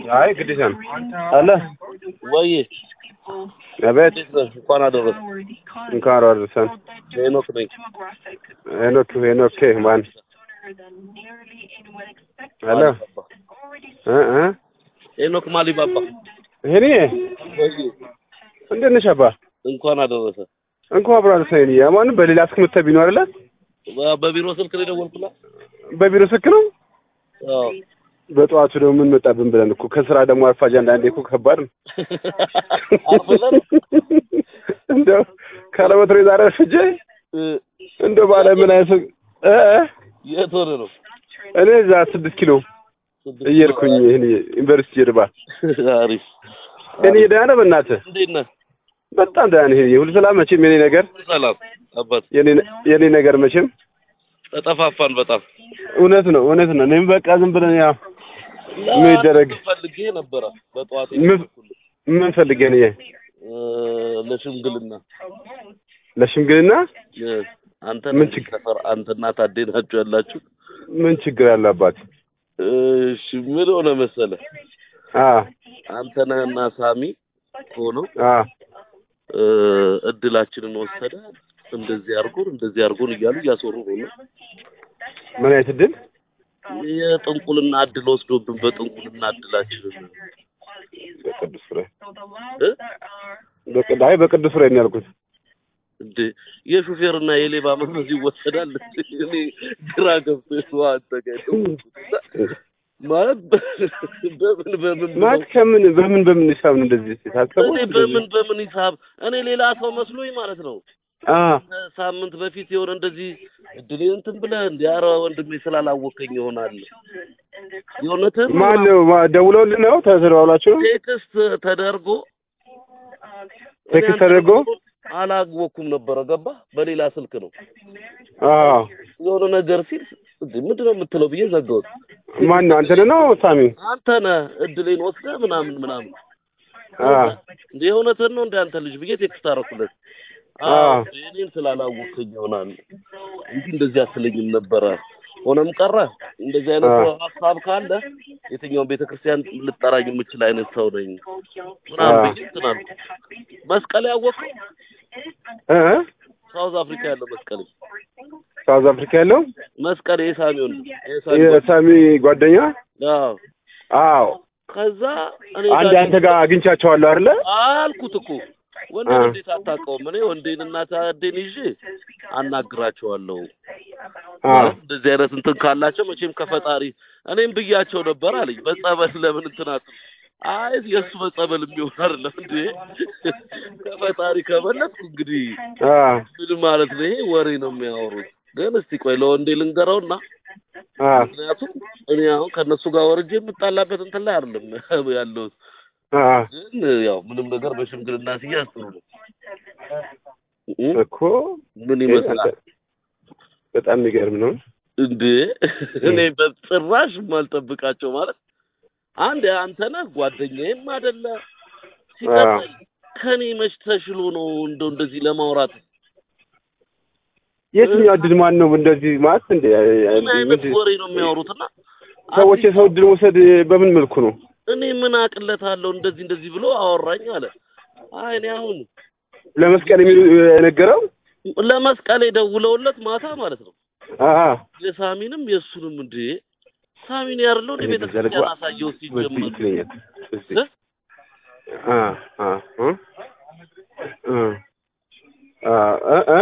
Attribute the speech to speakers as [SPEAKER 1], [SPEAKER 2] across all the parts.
[SPEAKER 1] አይ ግዴታ ነው አለ
[SPEAKER 2] ወይ
[SPEAKER 1] አቤት
[SPEAKER 2] እንዴት ነህ? እንኳን አደረሰ
[SPEAKER 1] እንኳን አደረሰን
[SPEAKER 2] ሄኖክ ነኝ።
[SPEAKER 1] ሄኖክ ሄኖክ ማን አለ እ እ
[SPEAKER 2] ሄኖክ ማሊባባ
[SPEAKER 1] ሄኒ
[SPEAKER 2] ወይ
[SPEAKER 1] እንዴት ነሽ አባ
[SPEAKER 2] እንኳን አደረሰ።
[SPEAKER 1] እንኳን አብሮ አደረሰን ሄኒ ማን በሌላ ስልክ መተህ ቢኖር አይደለ
[SPEAKER 2] በ- በቢሮ ስልክ ነው የደወልኩላት።
[SPEAKER 1] በቢሮ ስልክ ነው
[SPEAKER 2] አዎ
[SPEAKER 1] በጠዋቱ ደግሞ ምን መጣብን ብለን እኮ ከስራ ደግሞ አርፋጅ አንዳንዴ እኮ ከባድ ነው
[SPEAKER 2] አርፍለን
[SPEAKER 1] እንደው ካለመትሮ ዛሬ አርፍጄ
[SPEAKER 2] እ፣
[SPEAKER 1] እንደው ባለ ምን አይነት እ እ
[SPEAKER 2] የት ሆነ ነው
[SPEAKER 1] እኔ እዛ ስድስት ኪሎ እየሄድኩኝ ይህን ዩኒቨርሲቲ ጀርባ
[SPEAKER 2] አሪፍ
[SPEAKER 1] እኔ ደህና ነህ በእናትህ
[SPEAKER 2] እንዴት ነህ?
[SPEAKER 1] በጣም ደህና ነህ ሁሉ ሰላም መቼም የኔ ነገር
[SPEAKER 2] ሰላም አባት
[SPEAKER 1] የኔ የኔ ነገር መቼም
[SPEAKER 2] ተጠፋፋን በጣም
[SPEAKER 1] እውነት ነው እውነት ነው እኔም በቃ ዝም ብለን ያው ምን ይደረግ?
[SPEAKER 2] ፈልጌ ነበረ በጠዋት
[SPEAKER 1] ምን
[SPEAKER 2] የደወልኩልህ።
[SPEAKER 1] ምን ፈልገህ ነው
[SPEAKER 2] እ፣ ለሽምግልና
[SPEAKER 1] ለሽምግልና
[SPEAKER 2] እ፣ አንተ
[SPEAKER 1] ምን
[SPEAKER 2] ነህ
[SPEAKER 1] ችግር?
[SPEAKER 2] ሰፈር አንተና ታዴ ናችሁ ያላችሁ
[SPEAKER 1] ምን ችግር አለ አባት
[SPEAKER 2] እሺ ምን ሆነ መሰለህ
[SPEAKER 1] አ
[SPEAKER 2] አንተ ነህና ሳሚ ሆነው
[SPEAKER 1] አ
[SPEAKER 2] እ፣ እድላችንን ወሰደ እንደዚህ አድርጎን እንደዚህ አድርጎን እያሉ እያስወሩ ነው እና
[SPEAKER 1] ምን አይነት እድል
[SPEAKER 2] የጥንቁልና እድል ወስዶብን በጥንቁልና እድላችንን
[SPEAKER 1] በቅዱስ ፍሬ
[SPEAKER 2] እ?
[SPEAKER 1] በቅድ አይ በቅዱስ ፍሬ ነው ያልኩት
[SPEAKER 2] እንዴ የሹፌርና የሌባ መንፈስ ይወሰዳል እኔ ግራ ገብቶ አንተ ጋር የደወልኩት። ማለት በምን በምን
[SPEAKER 1] ማለት
[SPEAKER 2] ብለው-
[SPEAKER 1] ከምን በምን በምን ሂሳብ ነው እንደዚህ ታስበው
[SPEAKER 2] እኔ በምን በምን ሂሳብ እኔ ሌላ ሰው መስሎኝ ማለት ነው
[SPEAKER 1] አ
[SPEAKER 2] ሳምንት በፊት የሆነ እንደዚህ እድሌ እንትን ብለህ እንዲ ኧረ ወንድሜ ስላላወቀኝ ይሆናል የእውነትህን ነው
[SPEAKER 1] ማን ነው ማ- ደውለውልህ ነው ተደዋውላችሁ ነው
[SPEAKER 2] ቴክስት ተደርጎ
[SPEAKER 1] ቴክስት ተደርጎ
[SPEAKER 2] አላወኩም ነበረ ገባ በሌላ ስልክ ነው
[SPEAKER 1] አ
[SPEAKER 2] የሆነ ነገር ሲል እንዴ ምንድን ነው የምትለው ብዬ ዘጋሁት
[SPEAKER 1] ማን ነው አንተ ነው ሳሚ
[SPEAKER 2] አንተ ነህ እድሌን ወስደህ ምናምን ምናምን
[SPEAKER 1] አ
[SPEAKER 2] እንደ የእውነትህን ነው እንደ አንተ ልጅ ብዬ ቴክስት አደረኩለት
[SPEAKER 1] አ
[SPEAKER 2] እኔን ስላላወቀኝ ይሆናል እንጂ እንደዚህ አትለኝም ነበረ ሆነም ቀረ እንደዚህ አይነት
[SPEAKER 1] አ
[SPEAKER 2] ሀሳብ ካለ የትኛውን ቤተ ክርስቲያን ልጠራኝ የምችል አይነት ሰው ነኝ ምናምን
[SPEAKER 1] አ
[SPEAKER 2] ብዬ እንትን አልኩ መስቀሌ ያወቀው
[SPEAKER 1] እ እ
[SPEAKER 2] ሳውዝ አፍሪካ ያለው መስቀሌ
[SPEAKER 1] ሳውዝ አፍሪካ ያለው
[SPEAKER 2] መስቀሌ የሳሚ ወንድ የሳሚ ጓደኛ
[SPEAKER 1] የሳሚ ጓደኛ
[SPEAKER 2] አዎ
[SPEAKER 1] አዎ
[SPEAKER 2] ከዛ እኔ
[SPEAKER 1] አንድ
[SPEAKER 2] ጋር
[SPEAKER 1] አንተ ጋር አግኝቻቸዋለሁ አይደለ
[SPEAKER 2] አልኩት እኮ ወንዴን
[SPEAKER 1] አ
[SPEAKER 2] እንዴት አታውቀውም? እኔ ወንዴን እና ታዴን ይዤ አናግራቸዋለሁ።
[SPEAKER 1] አ
[SPEAKER 2] ማለት እንደዚህ አይነት እንትን ካላቸው መቼም ከፈጣሪ እኔም ብያቸው ነበር አለኝ። በጸበል ለምን እንትን አትሉ? አይ የእሱ በጸበል የሚሆን አይደለም እንዴ ከፈጣሪ ከበለጥኩ እንግዲህ
[SPEAKER 1] አ
[SPEAKER 2] ምን ማለት ነው? ይሄ ወሬ ነው የሚያወሩት። ግን እስቲ ቆይ ለወንዴ ልንገረውና
[SPEAKER 1] አ
[SPEAKER 2] ምክንያቱም እኔ አሁን ከእነሱ ጋር ወርጄ የምጣላበት እንትን ላይ አይደለም ያለሁት
[SPEAKER 1] አ
[SPEAKER 2] ግን ያው ምንም ነገር በሽምግልና ሲያዝ ጥሩ ነው እ?
[SPEAKER 1] እኮ
[SPEAKER 2] ምን ይመስላል
[SPEAKER 1] በጣም የሚገርም ነው።
[SPEAKER 2] እንዴ እኔ በጭራሽ የማልጠብቃቸው ማለት አንድ አንተ ነህ ጓደኛዬም አይደለ ሲቀጥል ከኔ መች ተሽሎ ነው እንደው እንደዚህ ለማውራት
[SPEAKER 1] የትኛው እድል ማን ነው እንደዚህ ማለት እንደ
[SPEAKER 2] ምን አይነት ወሬ ነው የሚያወሩትና
[SPEAKER 1] ሰዎች የሰው እድል መውሰድ በምን መልኩ ነው?
[SPEAKER 2] እኔ ምን አቅለታለሁ እንደዚህ እንደዚህ ብሎ አወራኝ አለ አይ እኔ አሁን
[SPEAKER 1] ለመስቀል የሚሉ የነገረው
[SPEAKER 2] ለመስቀል የደውለውለት ማታ ማለት ነው
[SPEAKER 1] አ
[SPEAKER 2] የሳሚንም የእሱንም እንዴ ሳሚን ያርለው እንደ ቤተ
[SPEAKER 1] ዘርጓ
[SPEAKER 2] ክርስቲያን አሳየው
[SPEAKER 1] በዚህ
[SPEAKER 2] ሲጀመር
[SPEAKER 1] ይለኛል። እስቲ
[SPEAKER 2] እ?
[SPEAKER 1] አ አ እ እ አ እ እ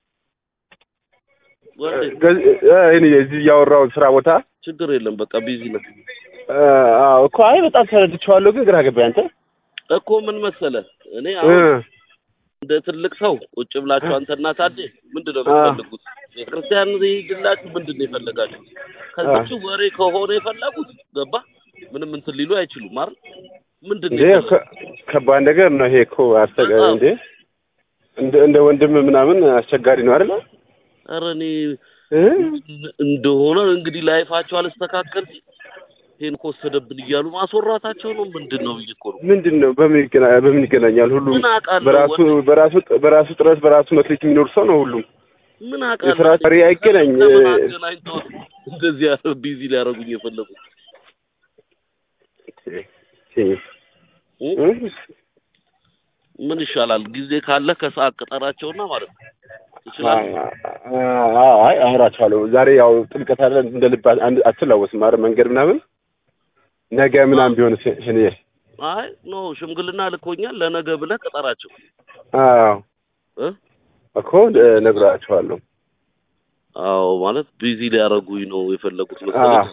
[SPEAKER 2] ወንዴ
[SPEAKER 1] ገዝ- እ እኔ እዚህ እያወራሁ ስራ ቦታ
[SPEAKER 2] ችግር የለም በቃ ቢዚ ነው
[SPEAKER 1] አ አዎ እኮ አይ በጣም ተረድቼዋለሁ፣ ግን ግራ ገባኝ። አንተ
[SPEAKER 2] እኮ ምን መሰለ እኔ
[SPEAKER 1] እ
[SPEAKER 2] አሁን እንደ ትልቅ ሰው ቁጭ ብላችሁ አንተና ታዴ ምንድን ነው የምትፈልጉት? ቤተክርስቲያን ይሄድላችሁ ምንድን ነው የፈለጋችሁት? ከዚች ወሬ ከሆነ የፈለጉት ገባ ምንም እንትን ሊሉ አይችሉም አይደል? ምንድን ነው
[SPEAKER 1] እንዴ
[SPEAKER 2] የፈለጉት?
[SPEAKER 1] ከ- ከባድ ነገር ነው ይሄ እኮ አስቸጋሪ እንዴ እንደ እንደ ወንድም ምናምን አስቸጋሪ ነው አይደል?
[SPEAKER 2] ኧረ እኔ
[SPEAKER 1] እ
[SPEAKER 2] እንደሆነ እንግዲህ ላይፋቸው አልስተካከል ሲል ይሄን ከወሰደብን እያሉ ማስወራታቸው ነው ምንድን ነው ብዬ እኮ ነው
[SPEAKER 1] ምንድን ነው በምን ይገና- በምን ይገናኛል? ሁሉም
[SPEAKER 2] ምን አውቃለሁ
[SPEAKER 1] በራሱ
[SPEAKER 2] ወንድ-
[SPEAKER 1] በራሱ በራሱ ጥረት በራሱ መክሊት የሚኖር ሰው ነው ሁሉም።
[SPEAKER 2] ምን አውቃለሁ
[SPEAKER 1] የስራ ጠሪ አይገናኝ
[SPEAKER 2] ከምን አገናኝተው እንደዚህ ያለ ቢዚ ሊያደርጉኝ የፈለጉት ምን ይሻላል? ጊዜ ካለ ከሰዓት ቅጠራቸውና ማለት ነው ትችላለህ።
[SPEAKER 1] አይ አወራቸዋለሁ። ዛሬ ያው ጥምቀት አለ እንደ ልብ አንድ- አትላወስም ኧረ መንገድ ምናምን ነገ ምናምን ቢሆን እኔ
[SPEAKER 2] አይ ኖ ሽምግልና ልኮኛል። ለነገ ብለህ ቅጠራቸው
[SPEAKER 1] አዎ
[SPEAKER 2] እ
[SPEAKER 1] እኮ ነግራቸዋለሁ።
[SPEAKER 2] አዎ ማለት ቢዚ ሊያደርጉኝ ነው የፈለጉት መሰለኝ።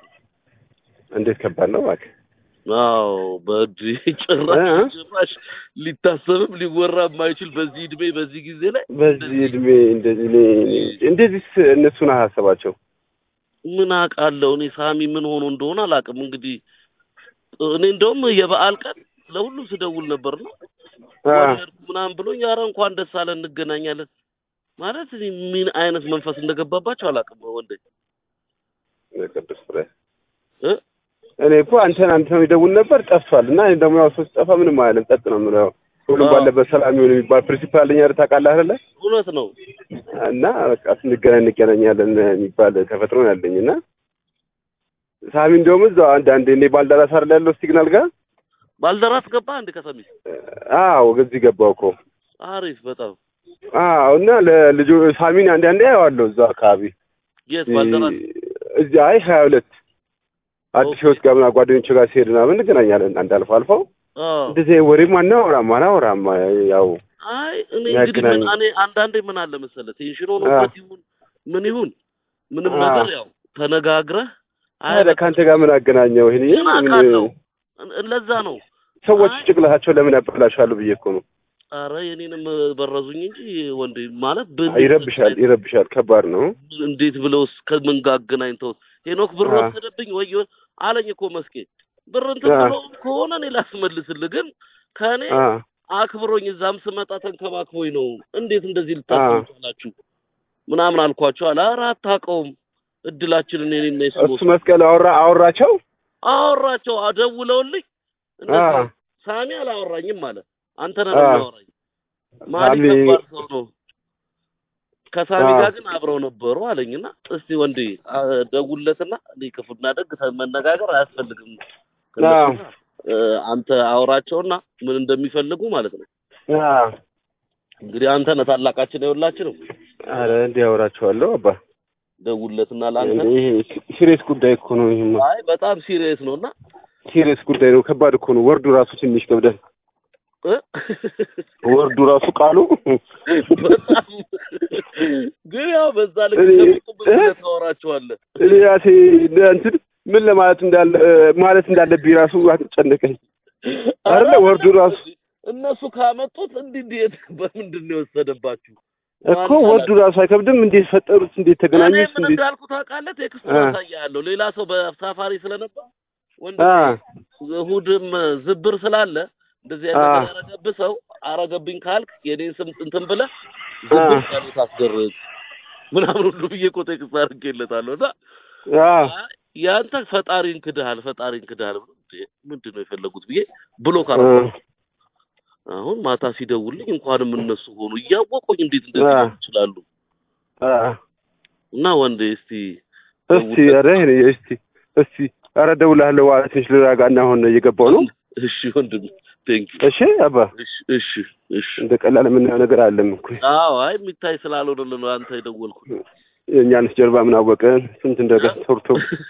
[SPEAKER 1] እንዴት ከባድ ነው እባክህ።
[SPEAKER 2] አዎ በእድ ጭራሽ
[SPEAKER 1] እ?
[SPEAKER 2] ጭራሽ ሊታሰብም ሊወራ የማይችል በዚህ እድሜ በዚህ ጊዜ ላይ
[SPEAKER 1] በዚህ እድሜ እንደዚህ እኔ እንደዚህ እነሱን አሳሰባቸው።
[SPEAKER 2] ምን አውቃለሁ እኔ ሳሚ ምን ሆኖ እንደሆነ አላውቅም። እንግዲህ እኔ እንደውም የበዓል ቀን ለሁሉም ስደውል ነበር ነው ወለድኩ ምናምን ብሎኝ ኧረ እንኳን ደስ አለ እንገናኛለን ማለት እኔ ምን አይነት መንፈስ እንደገባባቸው አላውቅም። ወንዴ
[SPEAKER 1] ቅዱስ ፍሬ
[SPEAKER 2] እ
[SPEAKER 1] እኔ እኮ አንተን አንተ ነው ይደውል ነበር ጠፍቷል። እና እኔ ደግሞ ያው ሰው ሲጠፋ ምንም አይደለም ጸጥ ነው የምለው። ሁሉም
[SPEAKER 2] አዎ።
[SPEAKER 1] ባለበት ሰላም ይሁን የሚባል ፕሪንሲፓል አለኝ አይደል ታውቃለህ አይደለ?
[SPEAKER 2] እውነት ነው።
[SPEAKER 1] እና በቃ ስንገናኝ እንገናኛለን የሚባል ተፈጥሮ ነው ያለኝ እና ሳሚ እንደውም እዛው አንዳንዴ እኔ ባልደራስ አይደል ያለው ሲግናል ጋር
[SPEAKER 2] ባልደራስ ገባ እንደ ከሰሚት
[SPEAKER 1] አዎ እዚህ ገባው እኮ
[SPEAKER 2] አሪፍ በጣም
[SPEAKER 1] አዎ እና ለልጁ ሳሚን አንዳንዴ አየዋለሁ እዛው አካባቢ
[SPEAKER 2] የት ባልደራስ
[SPEAKER 1] እዚህ አይ ሀያ ሁለት አዲስ
[SPEAKER 2] ኦኬ።
[SPEAKER 1] ህይወት ጋር ምናምን ጓደኞች ጋር ሲሄድ ምናምን እንገናኛለን አንድ አልፎ አልፎ
[SPEAKER 2] አዎ
[SPEAKER 1] እንደዚህ ወሬም አናወራም አናወራም ያው
[SPEAKER 2] አይ እኔ እንግዲህ ምን
[SPEAKER 1] ያገናኝ-
[SPEAKER 2] እኔ አንዳንዴ ምን አለ መሰለህ ቴንሽን ሆኖበት ይሁን ምን ይሁን ምንም
[SPEAKER 1] አ።
[SPEAKER 2] ነገር ያው ተነጋግረህ አይ
[SPEAKER 1] ታዲያ ከአንተ ጋር ምን አገናኘው? ይሄን
[SPEAKER 2] ምን አውቃለሁ እ- ለዛ ነው
[SPEAKER 1] ሰዎች
[SPEAKER 2] አይ።
[SPEAKER 1] ጭቅላቸው ለምን ያበላሻሉ ብዬ እኮ ነው።
[SPEAKER 2] አረ የኔንም በረዙኝ እንጂ ወንዴ ማለት ብ-
[SPEAKER 1] ይረብሻል፣ ይረብሻል። ከባድ ነው።
[SPEAKER 2] እንዴት ብለውስ ከምን ጋር አገናኝተውት ሄኖክ ብር
[SPEAKER 1] አ።
[SPEAKER 2] ወሰደብኝ ወይ የሆነ አለኝ እኮ መስኬ ብር እንትን
[SPEAKER 1] አ።
[SPEAKER 2] ብሎ ከሆነ እኔ ላስመልስልህ ግን ከእኔ
[SPEAKER 1] አ
[SPEAKER 2] አክብሮኝ እዛም ስመጣ ተንከባክቦኝ ነው እንዴት እንደዚህ ልታስቡ ቻላችሁ ምናምን አልኳቸው አለ ኧረ አታውቀውም እድላችንን እኔና የሱ
[SPEAKER 1] እሱ መስቀል አወራ አወራቸው።
[SPEAKER 2] አወራቸው አደውለውልኝ
[SPEAKER 1] አ
[SPEAKER 2] እንደዚህ ሳሚ አላወራኝም አለ አንተ ነህ
[SPEAKER 1] አ።
[SPEAKER 2] የሚያወራኝ ማን
[SPEAKER 1] ሳሚ
[SPEAKER 2] ከባድ ሰው ነው ከሳሚ
[SPEAKER 1] አ።
[SPEAKER 2] ጋር ግን አብረው ነበሩ አለኝና እስቲ ወንዴ አ፣ ደውልለትና እኔ ክፉና ደግ ተ- መነጋገር አያስፈልግም ከእነሱ
[SPEAKER 1] አዎ።
[SPEAKER 2] ጋር እ፣ አንተ አውራቸውና ምን እንደሚፈልጉ ማለት ነው
[SPEAKER 1] አ
[SPEAKER 2] እንግዲህ አንተ ነህ ታላቃችን የሁላችንም
[SPEAKER 1] አረ እንዲህ አወራቸዋለሁ አባ
[SPEAKER 2] ደውልለትና ለአንተ
[SPEAKER 1] እንዴ ይሄ ሲሪየስ ጉዳይ እኮ ነው። ይሄማ
[SPEAKER 2] አይ በጣም ሲሪየስ ነው እና
[SPEAKER 1] ሲሪየስ ጉዳይ ነው። ከባድ እኮ ነው። ወርዱ ራሱ ትንሽ ከብዳል።
[SPEAKER 2] እ?
[SPEAKER 1] ወርዱ ራሱ ቃሉ
[SPEAKER 2] በጣም ግን ያው በዛ ልክ
[SPEAKER 1] እኔ-
[SPEAKER 2] እንደምትቁም
[SPEAKER 1] እ?
[SPEAKER 2] ብለህ ታወራቸዋለህ
[SPEAKER 1] እኔ ራሴ እንትን ምን ለማለት እንዳለ ማለት እንዳለብኝ ራሱ አስጨነቀኝ። አይደለ ወርዱ ራሱ
[SPEAKER 2] እነሱ ካመጡት እንዲህ እንዴት በምንድን ነው የወሰደባችሁ?
[SPEAKER 1] እኮ ወርዱ ራሱ አይከብድም። እንዴት ፈጠሩት? እንዴት
[SPEAKER 2] እኔ
[SPEAKER 1] ተገናኙት?
[SPEAKER 2] ምን
[SPEAKER 1] እንዴት
[SPEAKER 2] እንዳልኩ ታውቃለህ? ቴክስት
[SPEAKER 1] አ።
[SPEAKER 2] አሳያለሁ። ሌላ ሰው በሳፋሪ ስለነበር ወንድ
[SPEAKER 1] አ
[SPEAKER 2] እሑድም ዝብር ስላለ እንደዚህ
[SPEAKER 1] አ።
[SPEAKER 2] አይነት ነገር ያረገብህ ሰው አረገብኝ ካልክ የኔን ስም እንትን ብለህ ዝብር
[SPEAKER 1] አ።
[SPEAKER 2] ጸሎት አስደርግ ምናምን ሁሉ ብዬ እኮ ቴክስት አድርጌለታለሁ እና
[SPEAKER 1] አ
[SPEAKER 2] ያንተ ፈጣሪን ክድሃል ፈጣሪን ክድሃል ብሎ እንዴ ምንድን ነው የፈለጉት ብዬ ብሎ
[SPEAKER 1] አ
[SPEAKER 2] ካረ አሁን ማታ ሲደውልኝ እንኳንም እነሱ ሆኑ እያወቁኝ እንዴት እንደዚህ
[SPEAKER 1] አ።
[SPEAKER 2] ሊሆኑ ይችላሉ?
[SPEAKER 1] አ
[SPEAKER 2] እና ወንዴ እስቲ
[SPEAKER 1] እስቲ ኧረ እኔ እስቲ እስቲ ኧረ እደውልልሃለሁ። ዋላ ትንሽ ልረጋጋ እና አሁን እየገባሁ ነው።
[SPEAKER 2] እሺ ወንድም ቴንክ
[SPEAKER 1] እሺ አባ
[SPEAKER 2] እሺ እሺ እሺ
[SPEAKER 1] እንደ ቀላል የምናየው ነገር አለም እኮ
[SPEAKER 2] አዎ አይ የሚታይ ስላልሆነ ነው አንተ የደወልኩት
[SPEAKER 1] የእኛንስ ጀርባ ምን አወቀን? ስንት እንደገና ሰርቶ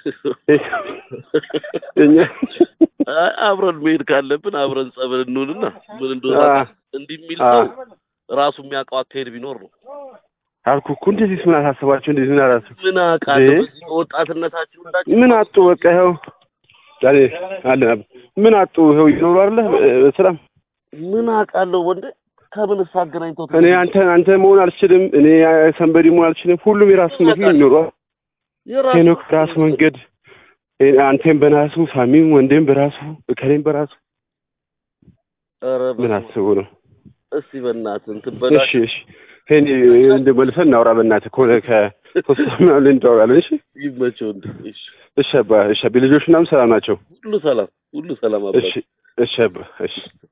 [SPEAKER 1] የእኛ
[SPEAKER 2] አይ አብረን መሄድ ካለብን አብረን ጸበል እንሆንና ምን እንደሆነ
[SPEAKER 1] አ
[SPEAKER 2] እንዲህ የሚል
[SPEAKER 1] አ
[SPEAKER 2] ሰው ራሱ የሚያውቀው አካሄድ ቢኖር ነው
[SPEAKER 1] አልኩህ እኮ እንደዚህ ምን አሳሰባቸው? እንደዚህ ምን አላሰብ
[SPEAKER 2] ምን አውቃለሁ
[SPEAKER 1] እንዴ?
[SPEAKER 2] በዚህ በወጣትነታችሁ እንዳችሁ
[SPEAKER 1] ምን አጡ? በቃ ይኸው ዛሬ አለ ምን አጡ? ይኸው ይኖሩ አይደለ በሰላም
[SPEAKER 2] ምን አውቃለሁ ወንዴ ከምን አገናኝተው
[SPEAKER 1] እኔ አንተ አንተ መሆን አልችልም። እኔ ሰንበዲ መሆን አልችልም። ሁሉም የራሱ መንገድ የሚኖረው ሄኖክ በራሱ መንገድ፣ አንተም በራሱ ሳሚም ወንዴም በራሱ እከሌም በራሱ
[SPEAKER 2] ኧረ
[SPEAKER 1] ምን
[SPEAKER 2] በስመ
[SPEAKER 1] አስቡ ነው?
[SPEAKER 2] አብ። እስቲ በእናትህ እንትን
[SPEAKER 1] እሺ
[SPEAKER 2] በላቸው
[SPEAKER 1] እሺ ሄኒ እንደ መልሰን እናውራ በእናትህ ከሆነ ከሶስት ምናምን እንደዋወራለን። እሺ
[SPEAKER 2] ይመቸው እንዴ እሺ
[SPEAKER 1] እሺ አባ እሺ አባ ልጆች ምናምን ሰላም ናቸው?
[SPEAKER 2] ሁሉ ሰላም ሁሉ ሰላም አባ
[SPEAKER 1] እሺ እሺ አባ እሺ